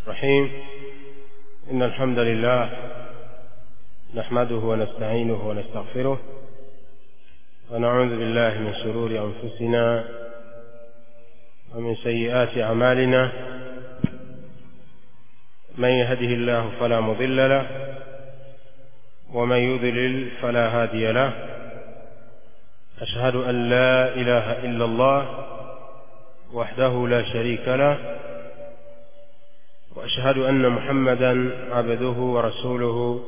الرحيم إن الحمد لله نحمده ونستعينه ونستغفره ونعوذ بالله من شرور أنفسنا ومن سيئات أعمالنا من يهده الله فلا مضل له ومن يضلل فلا هادي له أشهد أن لا إله إلا الله وحده لا شريك له وأشهد أن محمدا عبده ورسوله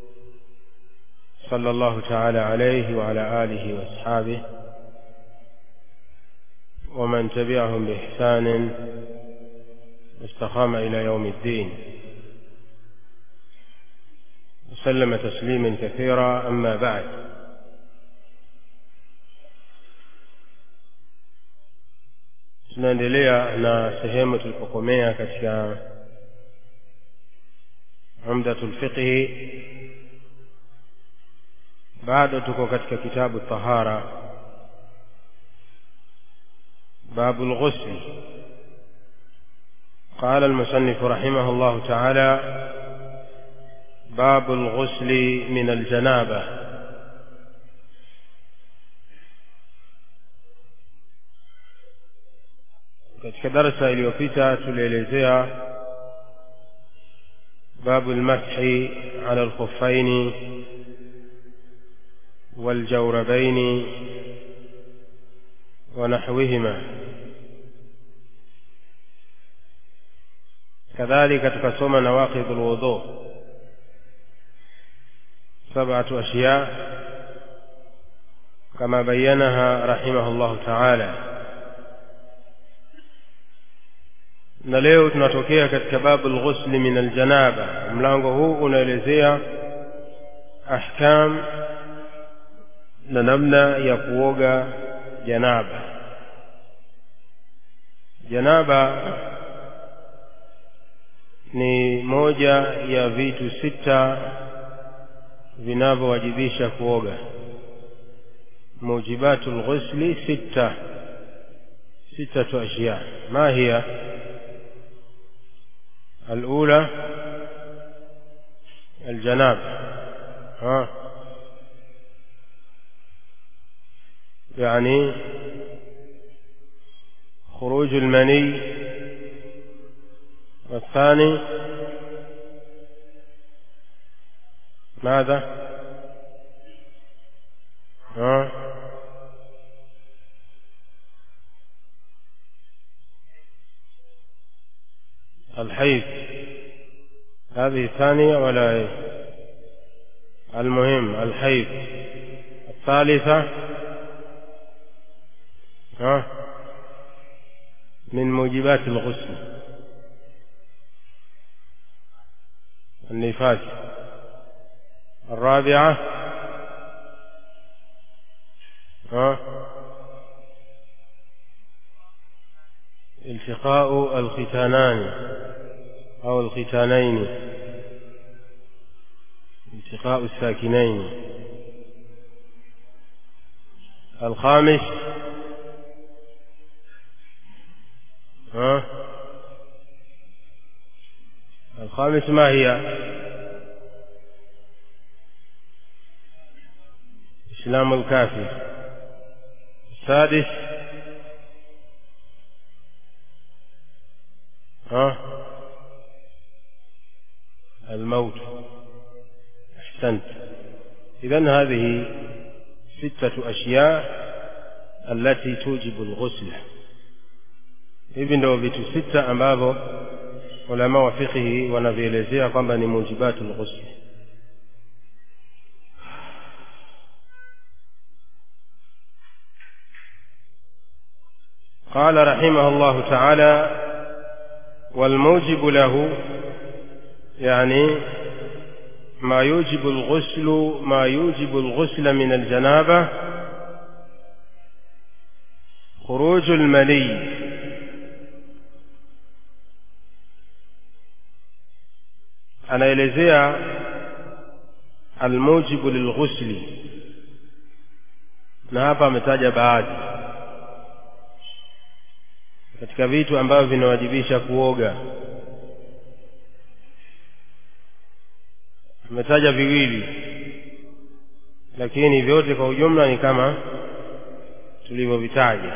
صلى الله تعالى عليه وعلى آله وأصحابه ومن تبعهم بإحسان واستقام إلى يوم الدين وسلم تسليما كثيرا أما بعد tunaendelea na sehemu tulipokomea katika umdatul fiqhi bado tuko katika kitabu tahara باب الغسل قال المصنف رحمه الله تعالى باب الغسل من الجنابه katika darasa iliyopita tulielezea babu lmashi ala lkhuffaini waljawrabaini ونحوهما كذلك تكسوم نواقض الوضوء سبعة أشياء كما بينها رحمه الله تعالى na leo tunatokea katika babu lghusli min aljanaba mlango huu unaelezea ahkam na namna ya kuoga janaba janaba ni moja ya vitu sita vinavyowajibisha kuoga mujibatu lghusli sita ستة أشياء ما هي الأولى الجناب ها يعني خروج المني والثاني ماذا ها الحيض هذه الثانية ولا ايه المهم الحيض الثالثة ها من موجبات الغسل النفاس الرابعة ها التقاء الختانان أو الختانين التقاء الساكنين الخامس ها الخامس ما هي إسلام الكافر السادس ها الموت أحسنت إذا هذه ستة أشياء التي توجب الغسل hivi ndio vitu sita ambavyo ulama wa fiqhi wanavielezea kwamba ni mujibatu lghusli قال رحمه الله تعالى والموجب له يعني ما يوجب الغسل ما يوجب الغسل من الجنابة خروج المني anaelezea almujibu lilghusli na hapa ametaja baadhi katika vitu ambavyo vinawajibisha kuoga ametaja viwili lakini vyote kwa ujumla ni kama tulivyovitaja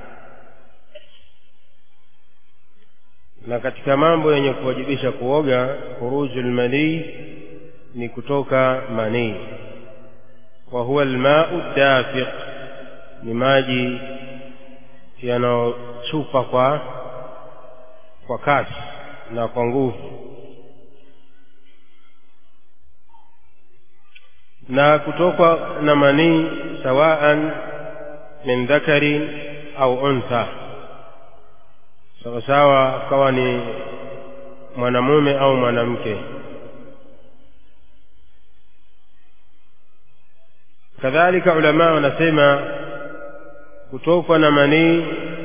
na katika mambo yenye kuwajibisha kuoga khuruju lmanii ni kutoka manii wa huwa almau dafiq ni maji yanayochupa kwa kwa kasi na kwa nguvu na kutokwa na manii sawaan min dhakarin au untha sawasawa kawa ni mwanamume au mwanamke kadhalika ulamaa wanasema kutokwa na manii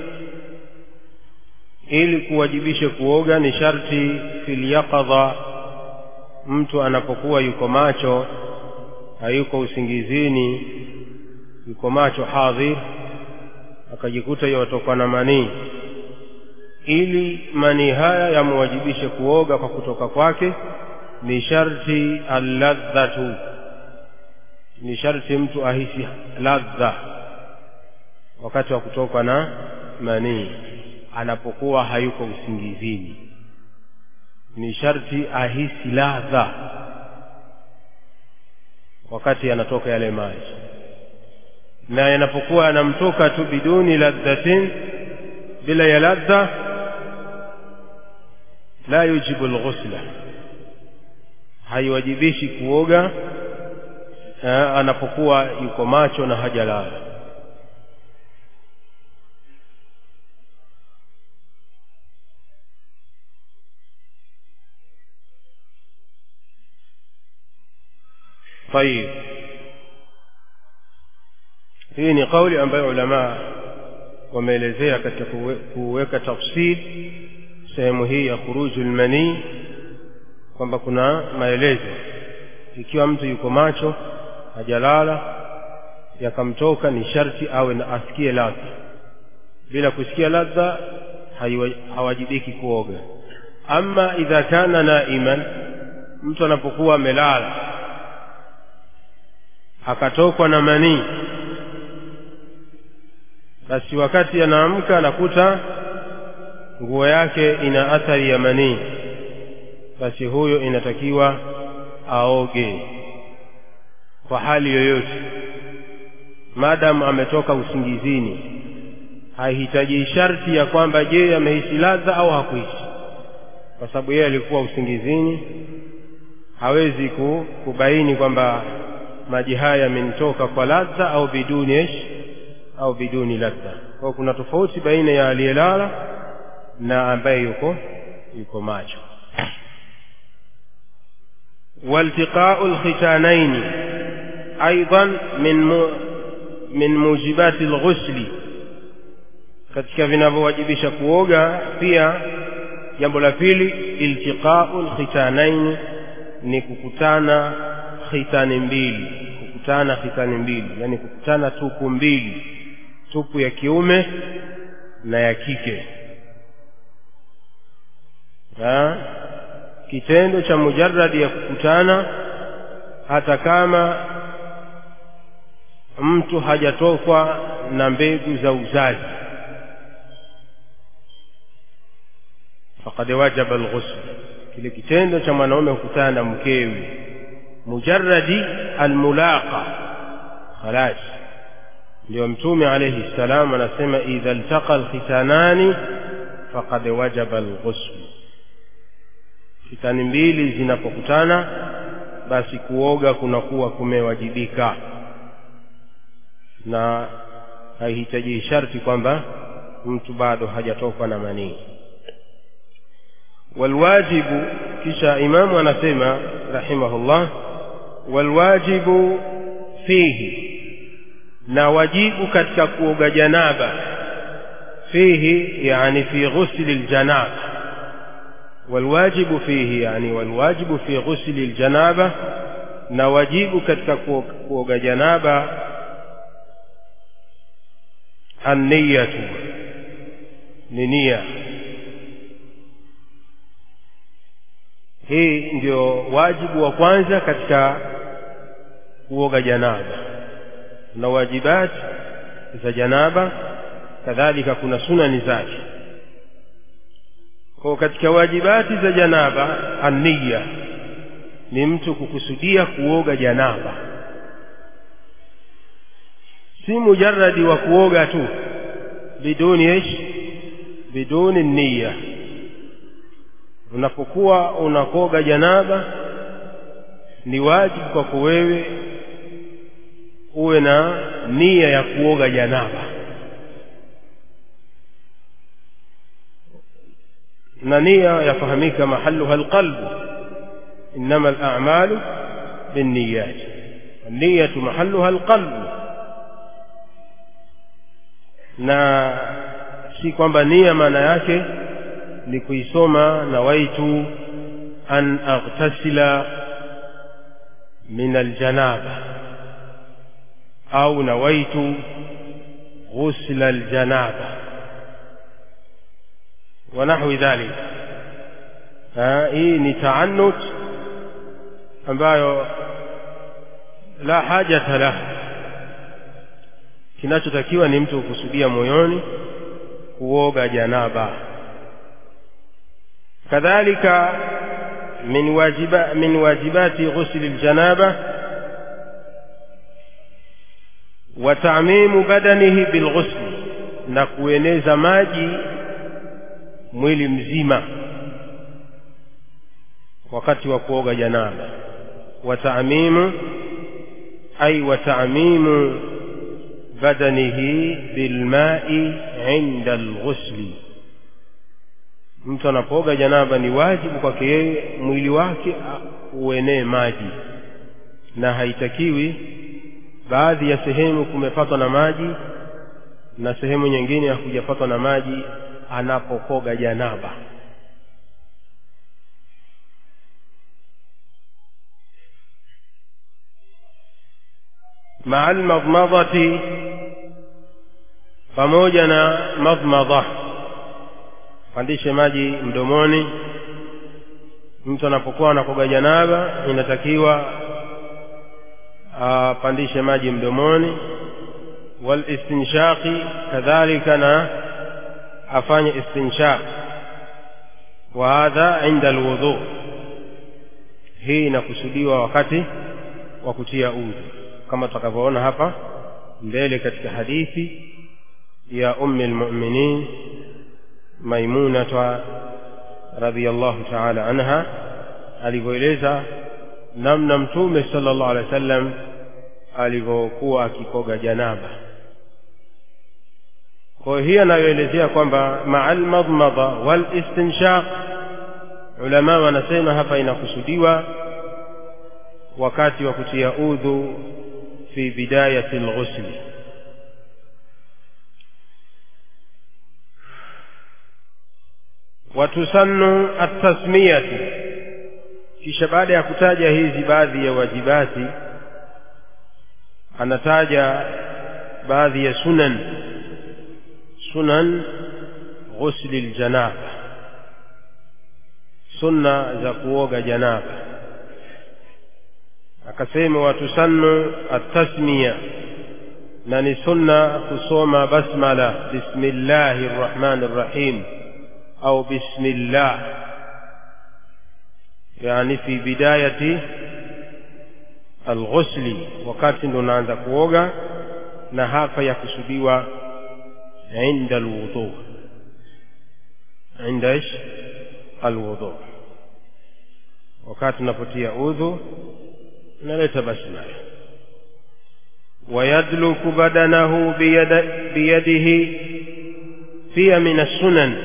ili kuwajibishe kuoga ni sharti fil yaqadha mtu anapokuwa yuko macho hayuko usingizini yuko macho hadhir akajikuta yatokwa na manii ili manii haya yamwajibishe kuoga kwa kutoka kwake ni sharti alladhatu ni sharti mtu ahisi ladha wakati wa kutokwa na manii anapokuwa hayuko usingizini ni sharti ahisi ladha wakati yanatoka yale maji na yanapokuwa yanamtoka tu biduni ladhatin bila ya ladha la yujibu alghusla haiwajibishi kuoga anapokuwa yuko macho na hajalala طيب hii ni kauli ambayo ulamaa wameelezea katika kuweka tafsir sehemu hii ya khuruju lmanii kwamba kuna maelezo ikiwa mtu yuko macho hajalala yakamtoka ni sharti awe na asikie ladha bila kusikia ladha hawajibiki kuoga ama idha kana naiman mtu anapokuwa amelala akatokwa na manii basi wakati anaamka anakuta nguo yake ina athari ya manii basi huyo inatakiwa aoge kwa hali yoyote maadamu ametoka usingizini haihitaji sharti ya kwamba je amehisi ladha au hakuhisi kwa sababu yeye alikuwa usingizini hawezi kubaini kwamba maji haya yamenitoka kwa ladha au biduni ish au biduni ladha kwa kuna tofauti baina ya aliyelala na ambaye yuko yuko macho والتقاء الختانين أيضا من من موجبات الغسل katika vinavyowajibisha kuoga pia jambo la pili iltiqau lkhitanaini ni kukutana khitani mbili kukutana khitani mbili yani kukutana tupu mbili tupu ya kiume na ya kike ha? kitendo cha mujarradi ya kukutana hata kama mtu hajatokwa na mbegu za uzazi faqad wajaba alghusl kile kitendo cha mwanaume kukutana na mkewe mujarradi almulaqa khalas ndio mtume alayhi salam anasema idha iltaqa alkhitanani faqad wajaba alghusl kitani mbili zinapokutana basi kuoga kunakuwa kumewajibika na haihitaji sharti kwamba mtu bado hajatokwa na manii walwajibu kisha imamu anasema rahimahullah walwajibu fihi na wajibu katika kuoga janaba fihi yani fi ghusli ljanaba والواجب فيه يعني والواجب في غسل الجنابة na wajibu katika kuoga janaba anniyatu ni nia hii ndio wajibu wa kwanza katika kuoga janaba na wajibati za janaba kadhalika kuna sunani zake kwa katika wajibati za janaba aniya ni mtu kukusudia kuoga janaba si mujaradi wa kuoga tu biduni ish biduni niya unapokuwa unakoga janaba ni wajibu kwako wewe uwe na nia ya kuoga janaba na nia yafahamika mahaluha alqalbu innama alamalu binniyat niyatu mahaluha alqalbu na si kwamba nia maana yake ni kuisoma nawaitu an aghtasila min aljanaba au nawaitu ghusla aljanaba wa nahwi dhalik hii ni taannut ambayo la hajata lahu kinachotakiwa ni mtu kukusudia moyoni kuoga janaba kadhalika min wajiba min wajibati ghusli aljanaba wa ta'mimu badanihi bilghusli na kueneza maji mwili mzima wakati wa kuoga janaba wa ta'mimu ay wa ta'mimu badanihi bilma'i 'inda alghusli mtu anapooga janaba ni wajibu kwake yeye mwili wake uenee maji na haitakiwi baadhi ya sehemu kumepatwa na maji na sehemu nyingine hakujapatwa na maji anapokoga janaba maa almadmadati pamoja na madmadha pandishe maji mdomoni mtu anapokuwa anakoga janaba inatakiwa apandishe maji mdomoni walistinshaqi kadhalika na afanye istinshaq wa hadha inda alwudhu hii inakusudiwa wakati wa kutia udhu kama tutakavyoona hapa mbele katika hadithi ya ummi almu'minin maimunata radhiyallahu ta'ala anha alivyoeleza namna mtume sallallahu alaihi wasallam alivyokuwa akikoga janaba kwa hii anayoelezea kwamba ma'al madmada wal istinshaq ulama wanasema hapa inakusudiwa wakati wa kutia udhu fi bidayati alghusl watusannu at-tasmiyatu kisha baada ya kutaja hizi baadhi ya wajibati anataja baadhi ya sunan sunan ghusli aljanaba sunna za kuoga janaba akasema watusannu at-tasmiya na ni sunna kusoma basmala bismillahir rahmanir rahim au bismillah yani fi bidayati alghusli wakati ndo unaanza kuoga na hapa yakusudiwa inda alwudhu inda ish alwudhu wakati unapotia udhu unaleta basmala ويدلك بدنه بيد بيده pia min السنن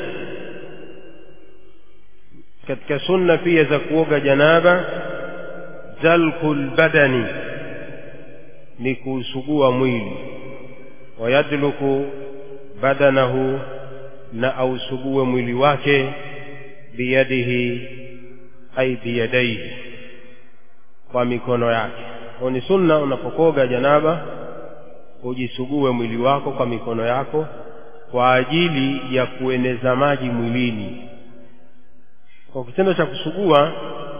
katika sunna pia za kuoga janaba dalkul badani ni kuusugua mwili wayadluku badanahu na ausugue mwili wake biyadihi ai biyadaihi kwa mikono yake kwa ni sunna unapokoga janaba ujisugue mwili wako kwa mikono yako kwa ajili ya kueneza maji mwilini kwa kitendo cha kusugua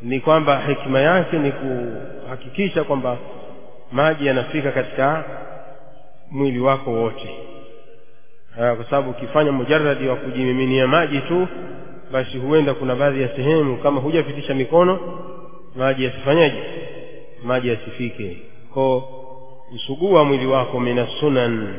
ni kwamba hikima yake ni kuhakikisha kwamba maji yanafika katika mwili wako wote kwa sababu ukifanya mujaradi wa kujimiminia maji tu basi huenda kuna baadhi ya sehemu kama hujapitisha mikono maji yasifanyaje maji yasifike ko usugua mwili wako mina sunan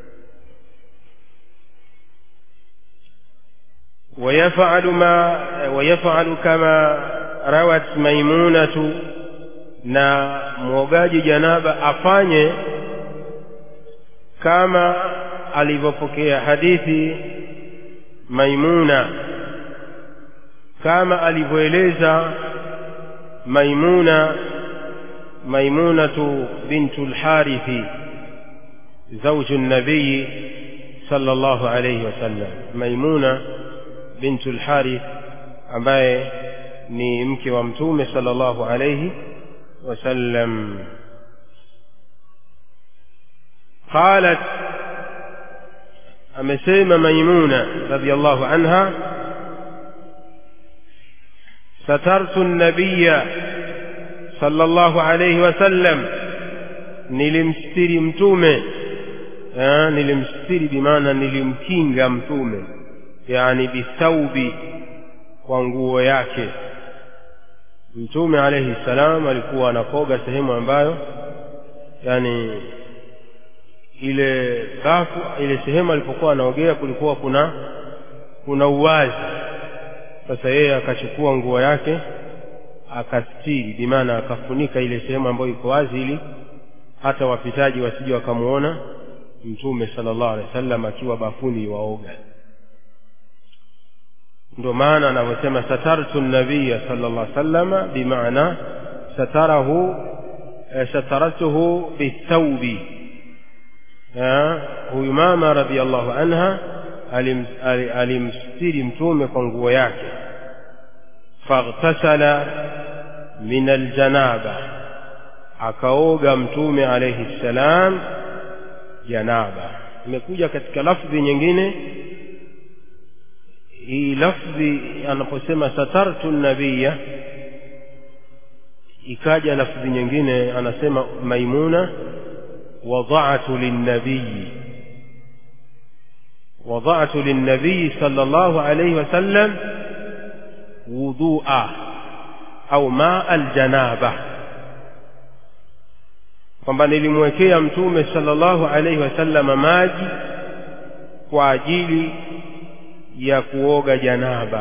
ويفعل ما ويفعل كما روت ميمونة na mwogaji janaba afanye kama alivyopokea hadithi maimuna kama alivyoeleza maimuna maimunatu bintu lharithi zauju nabiyi sala llahu alaihi wasallam maimuna bintu lharith ambaye ni mke wa mtume sala llahu alaihi wasallam qalat amesema maimuna radiallahu anha satartu nabiya sala llahu alaihi wasallam nilimstiri mtume nilimstiri bimaana nilimkinga mtume yani bithaubi kwa nguo yake mtume alayhi salam alikuwa anakoga sehemu ambayo yani ile bafu ile sehemu alipokuwa anaogea kulikuwa kuna kuna uwazi sasa yeye akachukua nguo yake akastiri bimaana akafunika ile sehemu ambayo iko wazi ili hata wapitaji wasije wakamuona mtume sallallahu alaihi wasallam akiwa bafuni waoga ndio maana anavyosema satartu nabiya sallallahu alaihi wasallam bimaana satarahu sataratuhu bithaubi huyu mama radhiallahu anha alimstiri mtume kwa nguo yake faghtasala min aljanaba akaoga mtume alayhi ssalam janaba imekuja katika lafdhi nyingine hii lafdhi anaposema satartu nabiya ikaja lafdhi nyingine anasema maimuna wadatu linnabiyi wadatu linnabiyi sala llahu alaihi wasallam wudhua au maa aljanaba kwamba nilimwekea mtume sala llahu alaihi wasallama maji kwa ajili ya kuoga janaba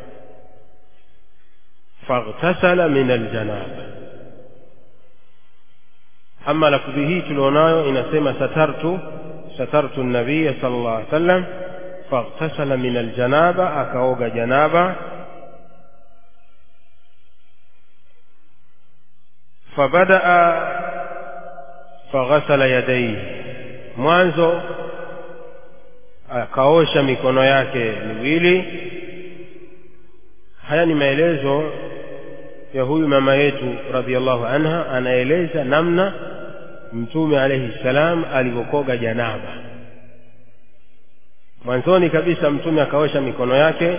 faghtasala min aljanaba ama lafdhi hii tulionayo inasema satartu satartu nabiya sala llah alih wasallam faghtasala min aljanaba akaoga janaba fabadaa faghasala yadaihi mwanzo akaosha mikono yake miwili haya ni maelezo ya huyu mama yetu radhiallahu anha anaeleza namna mtume alayhi salam alivyokoga janaba mwanzoni kabisa mtume akaosha mikono yake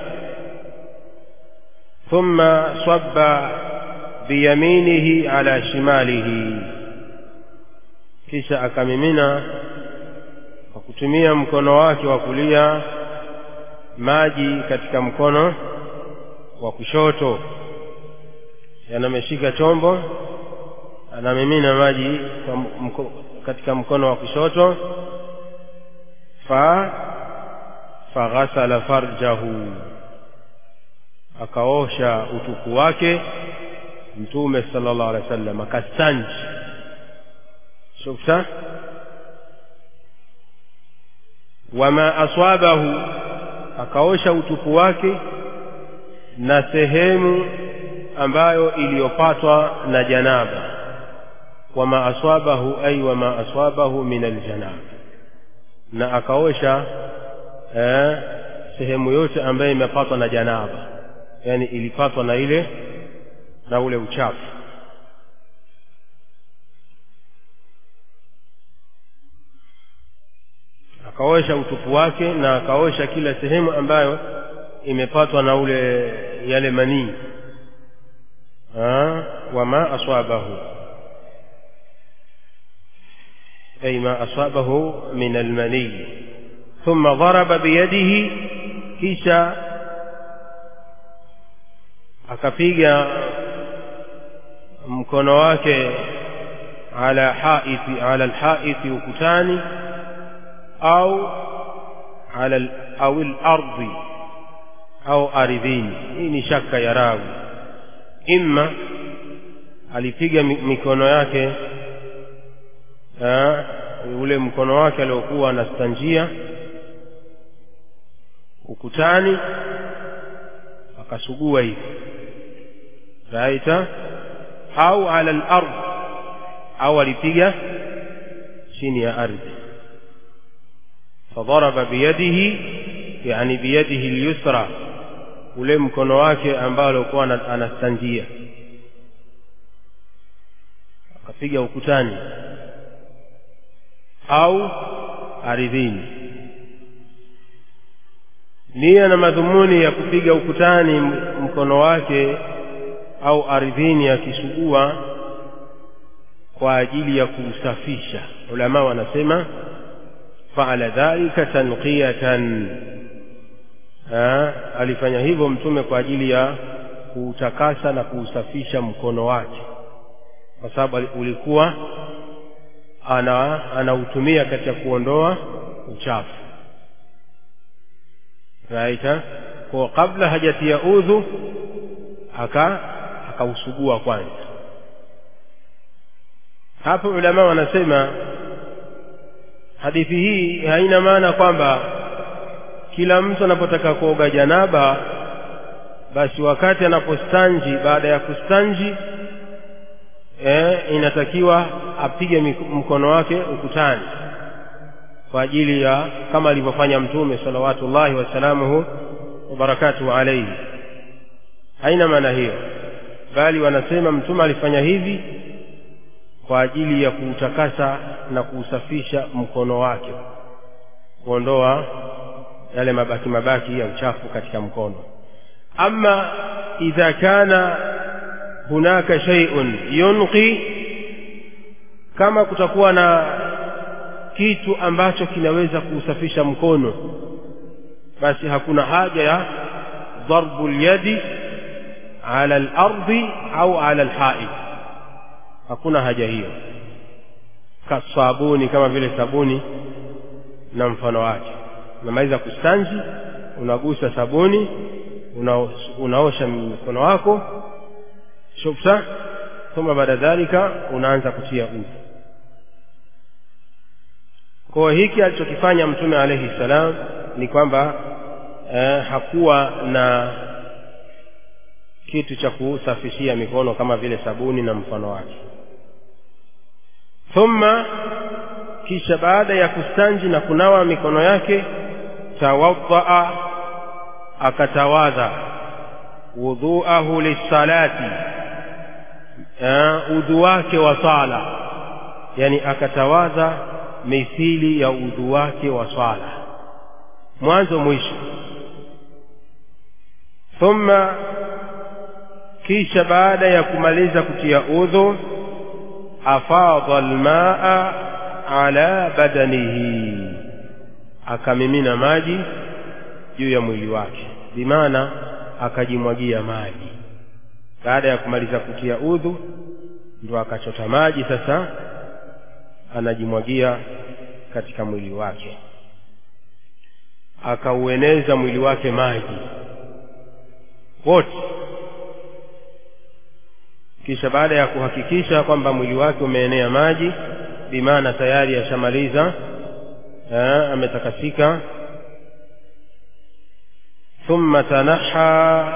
thumma swabba biyaminihi ala shimalihi kisha akamimina kwa kutumia mkono wake wa kulia maji katika mkono wa kushoto yanameshika chombo anamimina maji kwa mko, katika mkono wa kushoto fa faghasala farjahu akaosha utupu wake mtume sallallahu alaihi wasallam akastanji shufta wama aswabahu akaosha utupu wake na sehemu ambayo iliyopatwa na janaba wama aswabahu ay wama aswabahu min aljanaba na akaosha eh, sehemu yote ambayo imepatwa na janaba yani ilipatwa na ile na ule uchafu akaosha utupu wake na akaosha kila sehemu ambayo imepatwa na ule yale manii وما أصابه أي ما أصابه من المني ثم ضرب بيده kisha akapiga mkono wake ala haiti ala alhaiti ukutani au ala au al-ardi au ardhini hii ni shaka ya rawi imma alipiga mikono yake aa, ule mkono wake aliokuwa anastanjia ukutani akasugua hivi raita au ala al-ard au alipiga chini ya ardhi فضرب بيده يعني بيده اليسرى ule mkono wake ambao alikuwa anastanjia akapiga ukutani au ardhini nia na madhumuni ya kupiga ukutani mkono wake au ardhini akisugua kwa ajili ya kuusafisha ulama wanasema faala dhalika tanqiyatan alifanya hivyo mtume kwa ajili ya kuutakasa na kuusafisha mkono wake kwa sababu ulikuwa ana anautumia katika kuondoa uchafu raita kwa kabla hajatia udhu aka akausugua kwanza hapo ulama wanasema hadithi hii haina maana kwamba kila mtu anapotaka kuoga janaba basi wakati anapostanji baada ya kustanji eh, inatakiwa apige mkono wake ukutani kwa ajili ya kama alivyofanya mtume salawatullahi wasalamuhu wabarakatuhu alaihi haina maana hiyo bali wanasema mtume alifanya hivi kwa ajili ya kuutakasa na kuusafisha mkono wake kuondoa yale mabaki mabaki ya uchafu katika mkono ama idha kana hunaka shay'un yunqi kama kutakuwa na kitu ambacho kinaweza kuusafisha mkono basi hakuna haja ya darbu lyadi ala al-ardi au ala al-ha'id hakuna haja hiyo kasabuni kama vile sabuni na mfano wake unamaliza kustanji unagusa sabuni una, unaosha mkono wako shufta thumma baada dhalika unaanza kutia udhu kwa hiki alichokifanya mtume alayhi salam ni kwamba eh, hakuwa na kitu cha kusafishia mikono kama vile sabuni na mfano wake thumma kisha baada ya kustanji na kunawa mikono yake tawaddaa akatawadha wudhuahu lissalati udhu wake wa sala yani akatawadha mithili ya udhu wake wa swala mwanzo mwisho thumma kisha baada ya kumaliza kutia udhu afadha almaa ala badanihi akamimina maji juu ya mwili wake bimaana akajimwagia maji baada ya kumaliza kutia udhu ndo akachota maji sasa anajimwagia katika mwili wake akaueneza mwili wake maji wote kisha baada ya kuhakikisha kwamba mwili wake umeenea maji bimaana tayari ashamaliza ametakasika thumma tanaha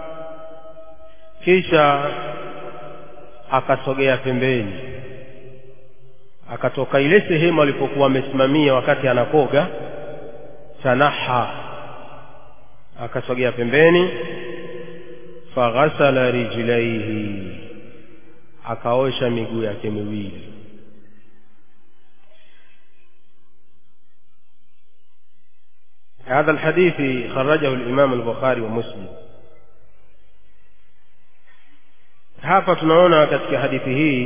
kisha akasogea pembeni akatoka ile sehemu alipokuwa amesimamia wakati anakoga tanaha akasogea pembeni faghasala rijlaihi akaosha miguu yake miwili هذا الحديث خرجه الإمام البخاري ومسلم hapa tunaona katika hadithi hii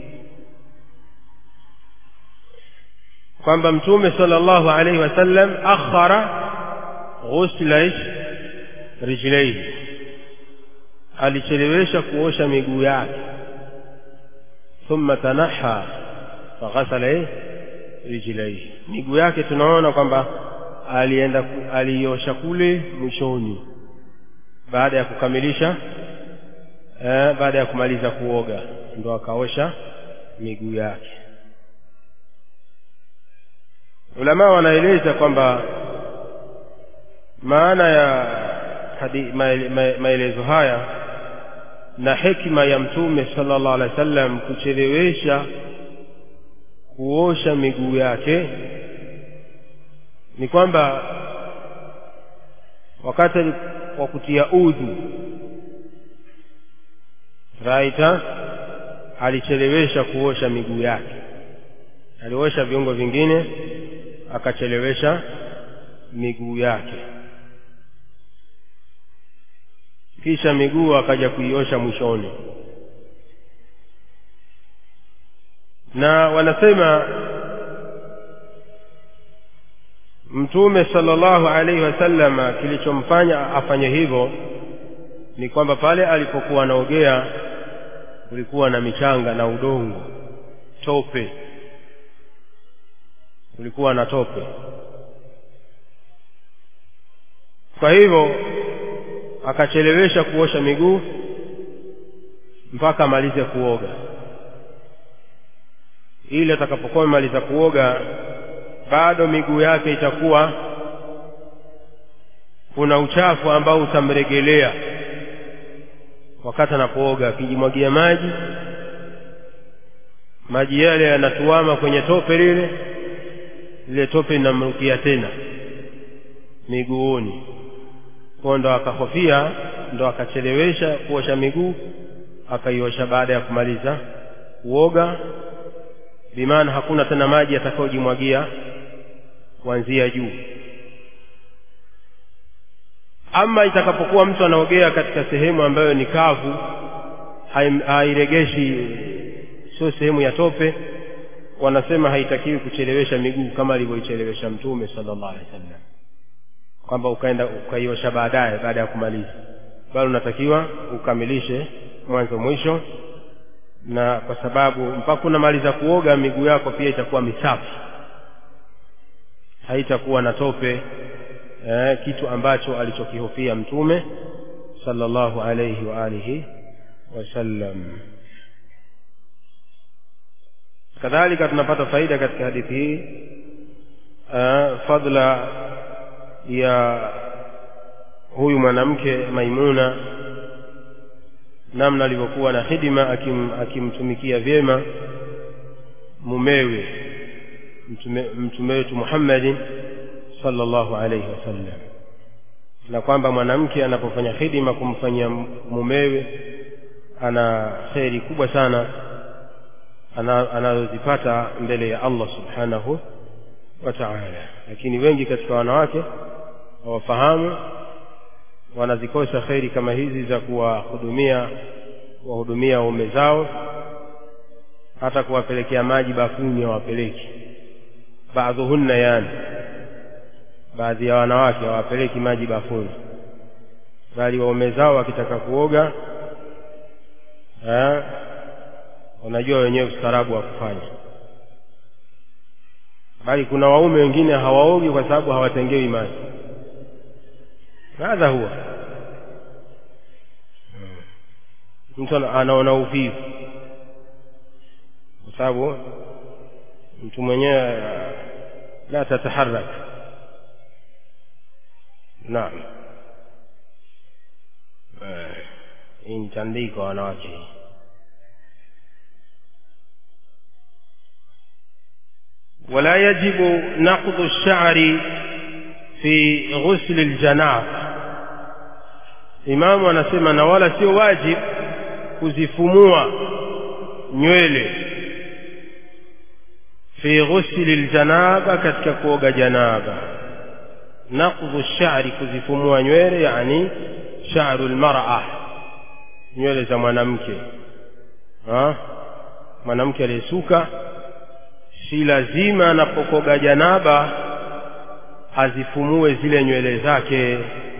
kwamba mtume sallallahu alaihi wasallam akhara ghusla rijlaihi alichelewesha kuosha miguu yake thumma tanaha faghasala rijlaihi miguu yake tunaona kwamba alienda aliosha kule mwishoni baada ya kukamilisha eh, baada ya kumaliza kuoga ndo akaosha miguu yake ulama wanaeleza kwamba maana ya hadi, maelezo haya na hekima ya mtume sallallahu alaihi wasallam kuchelewesha kuosha miguu yake ni kwamba wakati wa kutia udhu raita alichelewesha kuosha miguu yake aliosha viungo vingine akachelewesha miguu yake kisha miguu akaja kuiosha mwishoni na wanasema mtume sallallahu alaihi wasallam kilichomfanya afanye hivyo ni kwamba pale alipokuwa anaogea kulikuwa na michanga na udongo tope kulikuwa na tope kwa hivyo akachelewesha kuosha miguu mpaka amalize kuoga ili atakapokuwa amemaliza kuoga bado miguu yake itakuwa kuna uchafu ambao utamregelea wakati anapooga akijimwagia maji maji yale yanatuama kwenye tope lile lile tope linamrukia tena miguuni kwa ndo akahofia ndo akachelewesha kuosha miguu akaiosha baada ya kumaliza kuoga bimaana hakuna tena maji yatakayojimwagia kuanzia juu ama itakapokuwa mtu anaogea katika sehemu ambayo ni kavu hairegeshi sio sehemu ya tope wanasema haitakiwi kuchelewesha miguu kama alivyoichelewesha mtume sallallahu alaihi wasallam kwamba ukaenda ukaiosha baadaye baada ya kumaliza bali unatakiwa ukamilishe mwanzo mwisho na kwa sababu mpaka unamaliza kuoga miguu yako pia itakuwa misafi haitakuwa na tope eh, kitu ambacho alichokihofia mtume sallallahu alayhi wa alihi wasallam kadhalika tunapata faida katika hadithi hii uh, fadla ya huyu mwanamke Maimuna namna alivyokuwa na hidima akim, akimtumikia vyema mumewe mtume, mtume wetu Muhammadin sallallahu alayhi wasallam na kwamba mwanamke anapofanya hidima kumfanyia mumewe ana kheri kubwa sana anazozipata mbele ya Allah subhanahu wa ta'ala lakini wengi katika wanawake hawafahamu wanazikosa kheri kama hizi za kuwahudumia kuwahudumia waume zao hata kuwapelekea maji bafuni hawapeleki baadhuhunna yani baadhi ya wanawake hawapeleki maji bafuni bali waume zao wakitaka kuoga eh, wanajua wenyewe ustaarabu wa kufanya bali kuna waume wengine hawaogi kwa sababu hawatengewi maji hadha huwa mtu anaona uvivu kwa sababu mtu mwenyewe la tataharak naam hii ni tandiko wanawake hii ولا يجب نقض الشعر في غسل الجناب imamu anasema na wala sio wajib kuzifumua nywele fi ghusli ljanaba katika kuoga janaba naqdhu shari kuzifumua nywele yani sharu lmara nywele za mwanamke ha? mwanamke aliyesuka si lazima anapokoga janaba azifumue zile nywele zake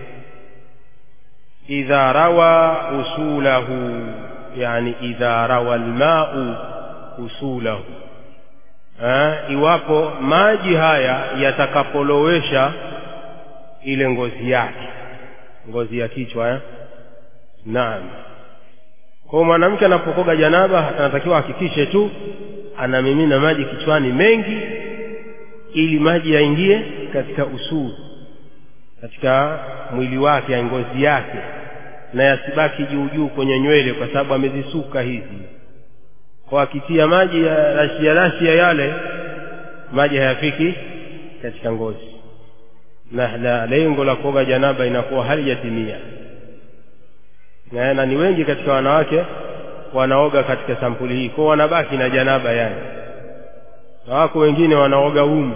idha rawa usulahu yani idha rawa almau usulahu ha? iwapo maji haya yatakapolowesha ile ngozi yake ngozi ya kichwa eh? naam kwa mwanamke anapokoga janaba anatakiwa ahakikishe tu anamimina maji kichwani mengi ili maji yaingie katika usuli katika mwili wake ya ngozi yake na yasibaki juu juu kwenye nywele kwa sababu amezisuka hizi kwa akitia maji ya rashia rashia yale maji hayafiki katika ngozi na, na lengo la kuoga janaba inakuwa halijatimia na, na ni wengi katika wanawake wanaoga katika sampuli hii kwao wanabaki na janaba yani na wako wengine wanaoga umu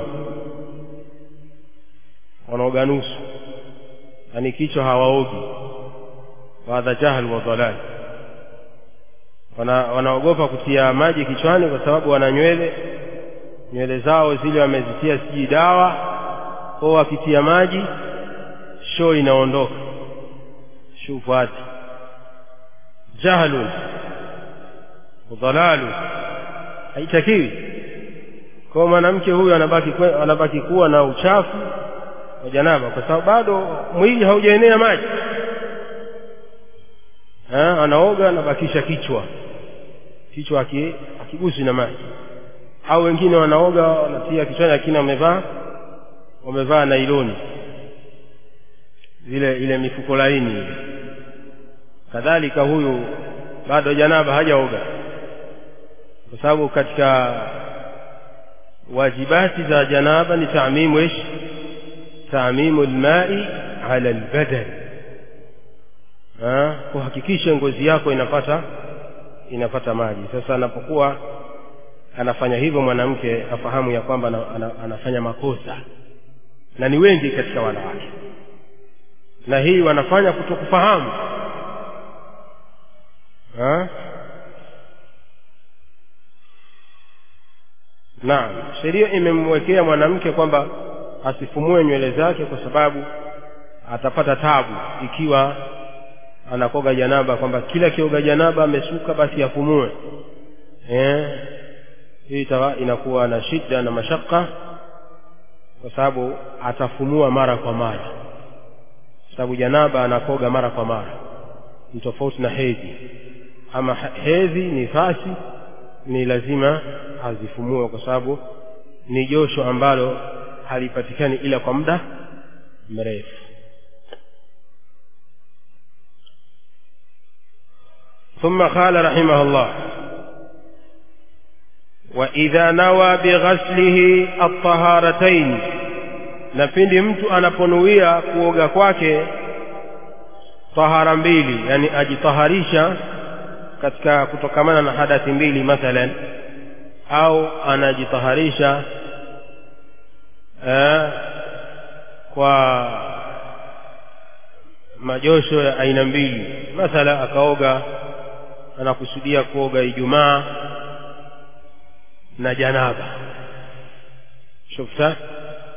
wanaoga nusu yani kichwa hawaogi wadha jahal wa dhalal wana, wanaogopa kutia maji kichwani kwa sababu wana nywele nywele zao zile wamezitia sijui dawa kwao wakitia maji shoo inaondoka shufuati jahlun udhalalu haitakiwi kwa mwanamke huyu anabaki anabaki kuwa na uchafu wa janaba kwa sababu bado mwili haujaenea maji ha, anaoga anabakisha kichwa kichwa akigusi na maji au wengine wanaoga wanatia kichwani lakini wamevaa wamevaa nailoni zile ile mifuko laini ile kadhalika huyu bado janaba hajaoga kwa sababu katika wajibati za janaba ni taamimu ish taamimu lmai ala lbadan kuhakikisha ngozi yako inapata inapata maji sasa anapokuwa anafanya hivyo mwanamke afahamu ya kwamba anafanya makosa na ni wengi katika wanawake na hii wanafanya kutokufahamu ha? naam sheria imemwekea mwanamke kwamba asifumue nywele zake kwa sababu atapata tabu ikiwa anakoga janaba kwamba kila kioga janaba amesuka basi afumue eh hii inakuwa na shida na mashaka kwa sababu atafumua mara kwa mara kwa sababu janaba anakoga mara kwa mara ni tofauti na hedhi ama hedhi ni fasi ni lazima azifumue kwa sababu ni josho ambalo halipatikani ila kwa muda mrefu ثم قال رحمه الله وإذا نوى بغسله الطهارتين na pindi mtu anaponuia kuoga kwake tahara mbili yani ajitaharisha katika kutokamana na hadathi mbili mathalan au anajitaharisha eh, kwa majosho ya aina mbili mathala akaoga anakusudia kuoga ijumaa na janaba shufta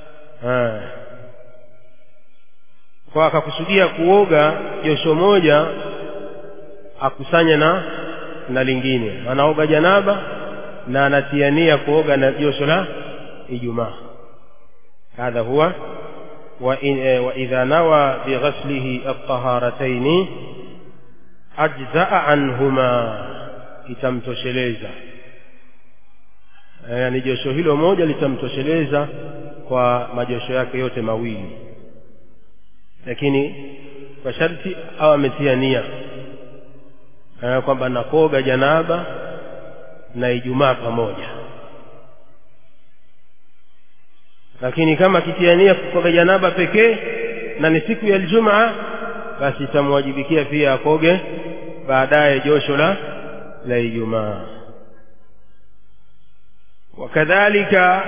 kwa akakusudia kuoga josho moja akusanye na na lingine anaoga janaba na anatiania kuoga na josho la ijumaa hadha huwa وإذا نوى بغسله الطهارتين أجزأ عنهما itamtosheleza yani josho hilo moja litamtosheleza kwa majosho yake yote mawili lakini kwa sharti au ametia nia kwamba nakoga janaba na ijumaa pamoja lakini kama akitia nia kukoga janaba pekee na ni siku ya Ijumaa basi itamwajibikia pia akoge baadaye josho la la Ijumaa wakadhalika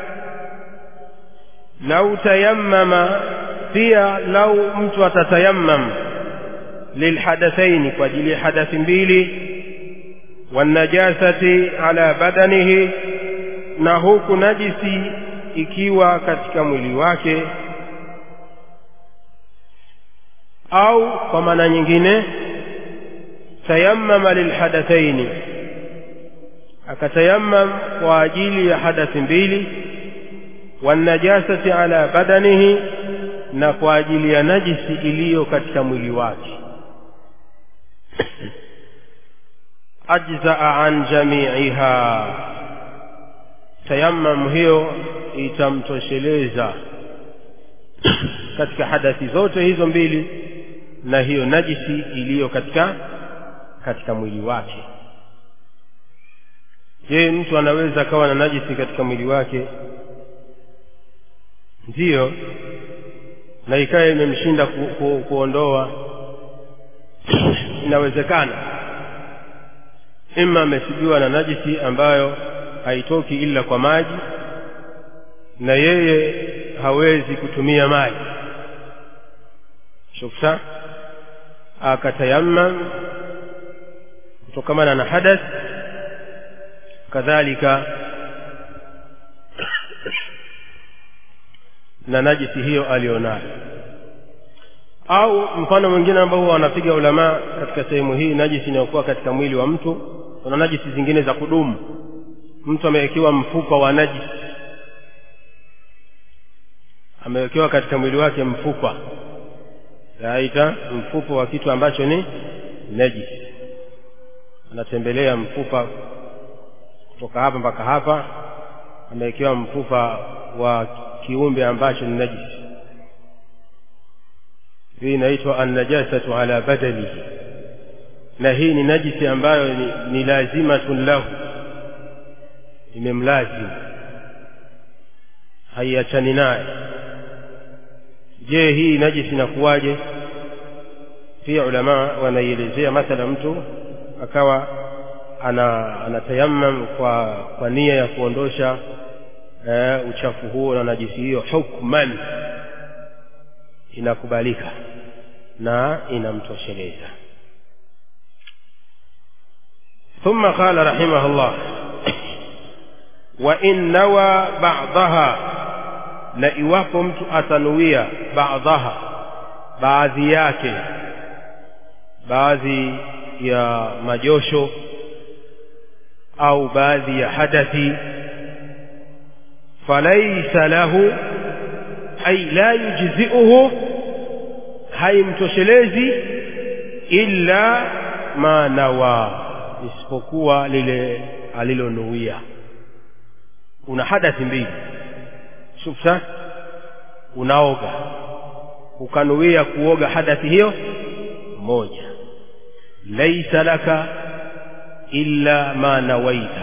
lau tayammama pia lau mtu atatayammam lilhadathaini kwa ajili ya hadathi mbili wanajasati ala badanihi na huku najisi ikiwa katika mwili wake au kwa maana nyingine tayammama lilhadathaini akatayammam kwa ajili ya hadathi mbili wanajasati ala badanihi na kwa ajili ya najisi iliyo katika mwili wake ajzaa an jamiiha tayammam hiyo itamtosheleza katika hadathi zote hizo mbili na hiyo najisi iliyo katika katika mwili wake je mtu anaweza akawa na najisi katika mwili wake ndiyo na ikawa imemshinda ku, ku, kuondoa inawezekana ima amesibiwa na najisi ambayo haitoki ila kwa maji na yeye hawezi kutumia maji shuksa akatayammam kutokamana na hadath kadhalika na najisi hiyo alionayo au mfano mwingine ambao wanapiga ulamaa katika sehemu hii najisi inayokuwa katika mwili wa mtu kuna najisi zingine za kudumu mtu amewekewa mfupa wa najisi amewekewa katika mwili wake mfupa yaita mfupa wa kitu ambacho ni najisi anatembelea mfupa kutoka hapa mpaka hapa amewekewa mfupa wa kiumbe ambacho ni najisi hii inaitwa annajasatu ala badanihi na hii ni najisi ambayo ni, ni lazimatun lahu imemlazimu haiachani naye je hii najisi inakuwaje pia ulamaa wanaielezea mathala mtu akawa ana anatayammam kwa kwa nia ya kuondosha e, uchafu huo na najisi hiyo hukman inakubalika na inamtosheleza ثم قال رحمه الله وإن نوى بعضها na iwapo mtu atanuia baadhaha baadhi yake baadhi ya majosho au baadhi ya hadathi falaisa lahu ay la yujziuhu haimtoshelezi illa ma nawa isipokuwa lile alilonuia una hadathi mbili shufsa unaoga ukanuia kuoga hadathi hiyo moja laisa laka illa ma nawaita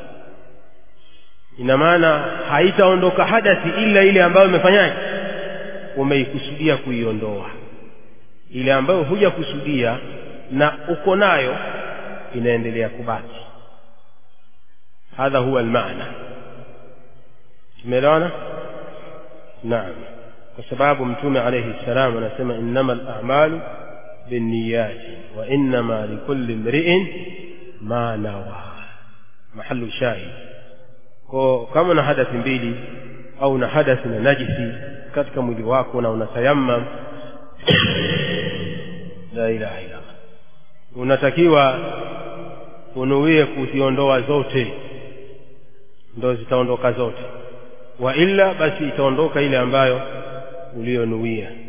ina maana haitaondoka hadathi ila ile ambayo umefanyaje umeikusudia kuiondoa ile ambayo hujakusudia na uko nayo inaendelea kubaki hadha huwa almaana tumeelewana naam kwa sababu mtume alayhi salam anasema innama al-a'malu binniyati wa innama likulli imri'in ma nawa mahallu shahid kwa kama una hadathi mbili au una hadathi na najisi katika mwili wako na unatayammam la ilaha illa unatakiwa unuie kuziondoa zote ndo zitaondoka zote wa illa basi itaondoka ile ambayo uliyonuia